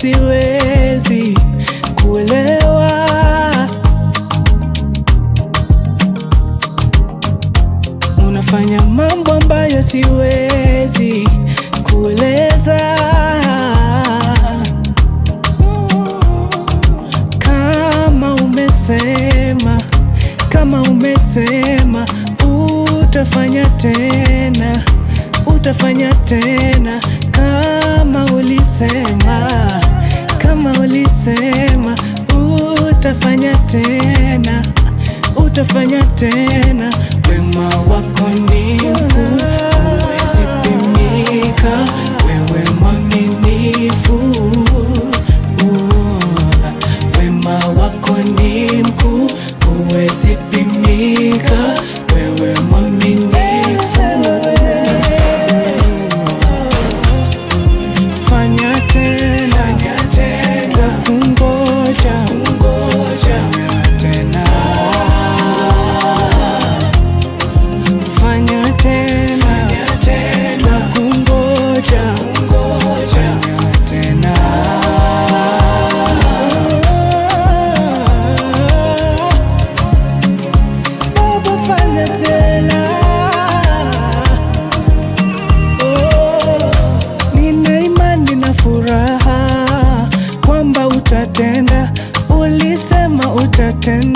siwezi kuelewa. Unafanya mambo ambayo siwezi kueleza. Kama umesema, kama umesema utafanya tena, utafanya tena. Kama ulisema, kama ulisema utafanya tena, utafanya tena. Wema wako ni mkuu, huwezi pimika. Wewe mwaminifu, wema wako ni mkuu, huwezi pimika. Wewe mwaminifu, fanya tena, fanya tena, kungoja, kungoja tena Fanya tena, fanya tena, kungoja, kungoja tena. Baba, fanya tena. Oh, nina imani na furaha kwamba utatenda, ulisema utatenda.